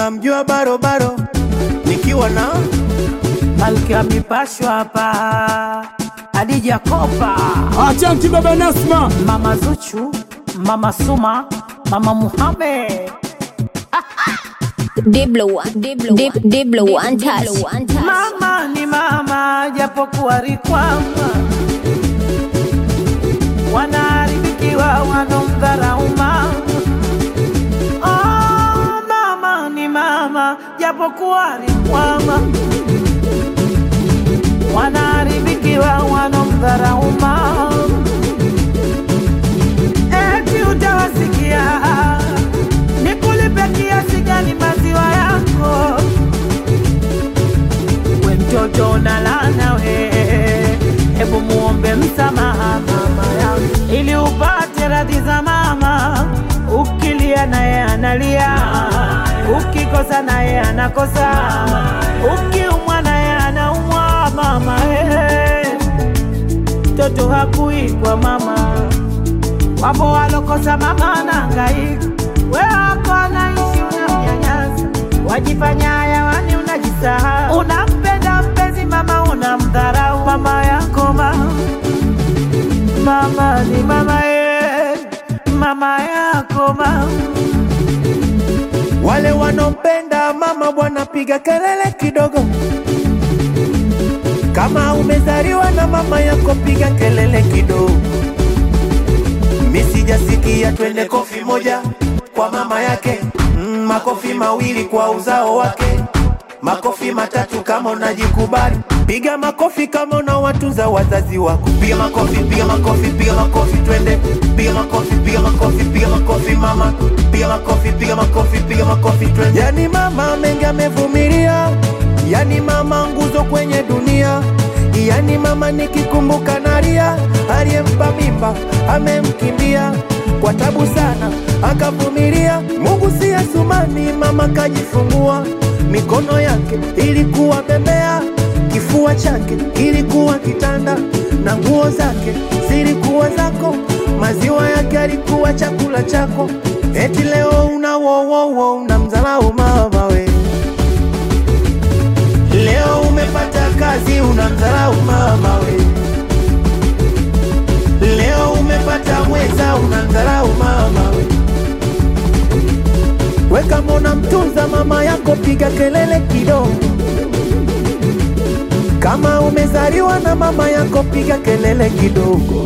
unamjua barobaro nikiwa na Malkia mipashwa hapa Adija Kopa Achanti baba Nasma, Mama Zuchu Mama Suma Mama Muhammad Diblo one, Diblo one, Diblo one touch, one touch. Mama ni mama japokuwa rikwama wanaharibikiwa wanomdharau mama oh, mama ni mama japokuwa rikwama wanaharibikiwa wanomdharau mama eti utawasikia nikulipe kiasi gani maziwa yako we mtoto unalana we, hebu muombe msamaha mama yangu ili upate radhi za mama. Ukilia naye analia, ukikosa naye anakosa, ukiumwa naye anaumwa mama. Hey, mtoto hakuikwa mama, wapo walokosa mama anahangaika, we wako anaishi unamnyanyasa, wajifanya hayawani, unajisahau, unampenda mpenzi mama, unamdharau mama yako mama mama ni mama ye, mama yako mama. wale wanompenda mama bwana piga kelele kidogo kama umezaliwa na mama yako piga kelele kidogo mi sijasikia twende kofi moja kwa mama yake mm, makofi mawili kwa uzao wake makofi matatu kama unajikubali piga makofi kama unawatunza wazazi wako piga makofi piga makofi piga makofi twende piga makofi piga makofi piga makofi mama piga makofi piga makofi piga makofi twende yani mama mengi amevumilia yani mama nguzo kwenye dunia yani mama nikikumbuka nalia aliyempa mimba amemkimbia kwa tabu sana akavumilia mungu si asumani mama kajifungua mikono yake ilikuwa bembea kifua chake kilikuwa kitanda na nguo zake zilikuwa zako maziwa yake alikuwa chakula chako eti leo una wowowo unamdharau mama we leo umepata kazi unamdharau mama we leo umepata mweza unamdharau mama we we kama unamtunza mama yako piga kelele kidogo kama umezaliwa na mama yako piga kelele kidogo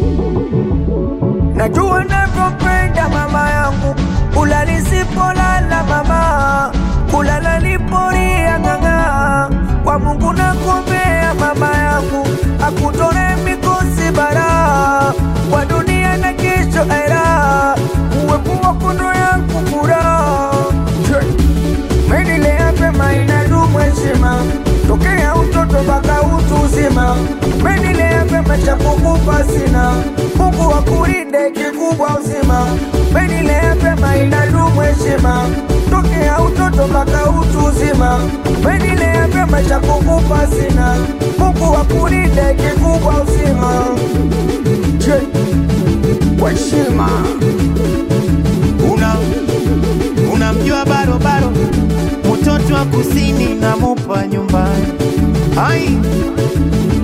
Najua navyopenda mama yangu, kula nisipolala mama, kulala nipolia ng'ang'a. Kwa Mungu nakuombea mama yangu, akutore mikosi bara, kwa dunia na kesho era, uwepo wako ndo yangu furaha. Menilea pema inadumu heshima tokea utoto mpaka utu uzima. Menilea pema cha kukupa sina, Mungu akulinde kikubwa uzima. Menilea pema inadumu heshima tokea utoto mpaka utu uzima. Menilea pema cha kukupa sina, Mungu akulinde kikubwa uzima. Je, kwa heshima una unamjua barobaro mtoto wa kusini na mupa nyumbani ai